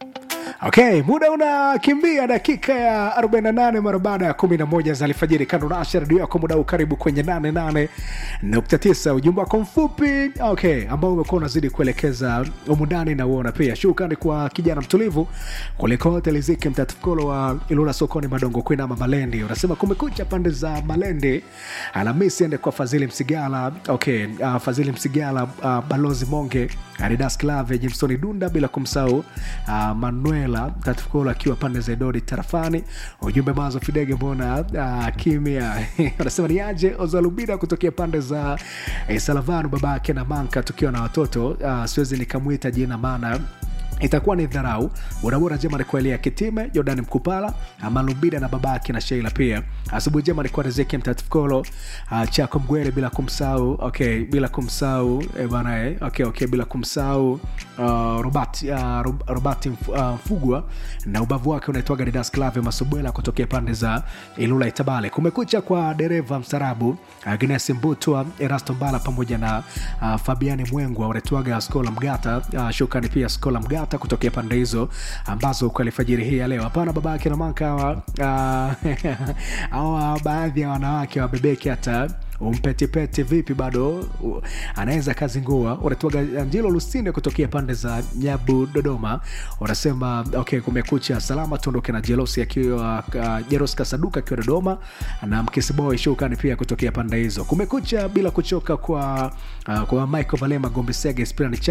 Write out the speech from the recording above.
Okay, muda unakimbia dakika ya 48 mara baada ya 11 za alfajiri. Kando na Asha redio yako muda huu, karibu kwenye 88.9 ujumbe wako mfupi okay, ambao umekuwa unazidi kuelekeza umundani na uona pia. Shukrani kwa kijana mtulivu kuliko hotel Riziki mtatukolo wa Ilula sokoni Madongo Kwina ama Malendi. Unasema kumekucha pande za Malendi. Alhamisi ende kwa Fadhili Msigala. Okay, uh, Fadhili Msigala, uh, Balozi Monge, Adidas Clave, Jimsoni Dunda bila kumsahau uh, Manuela Tatukolo akiwa pande za Idodi tarafani. Ujumbe mazo Fidege mbona uh, kimya anasema ni aje Ozalubida kutokea pande za eh, Salavanu babake na Manka tukiwa na watoto uh, siwezi nikamwita jina maana itakuwa ni dharau. Barabara njema ni kuelia Kitime, Jordani Mkupala, Malumbida na babake na Sheila pia. Asubuhi njema ni kwa Riziki Mtatifkolo, uh, Chako Mgwele bila kumsahau, okay, bila kumsahau eh, bana eh, okay, okay, bila kumsahau uh, Robert uh, Rob- Robert Mf- uh, Mfugwa na ubavu wake unaitwaga Didas Clave Masubwela kutokea pande za Ilula Itabale. Kumekucha kwa dereva mstarabu Agnes Mbutwa, Erasto Mbala pamoja na uh, Fabiani Mwengwa wanaitwaga Skola Mgata. Uh, shukrani pia Skola Mgata kutokea pande hizo ambazo kwa alfajiri hii ya leo. Hapana babake na manka hawa uh, hawa baadhi ya wanawake wabebeki hata umpetipeti vipi bado u- anaweza kazingua unatuaga angelo lusinde kutokea pande za nyabu dodoma unasema okay kumekucha salama tuondoke na jelosi akiwa uh, jeros kasaduka akiwa dodoma na mkisiboy shukani pia kutokea pande hizo kumekucha bila kuchoka kwa uh, kwa michael valema gombisege spirani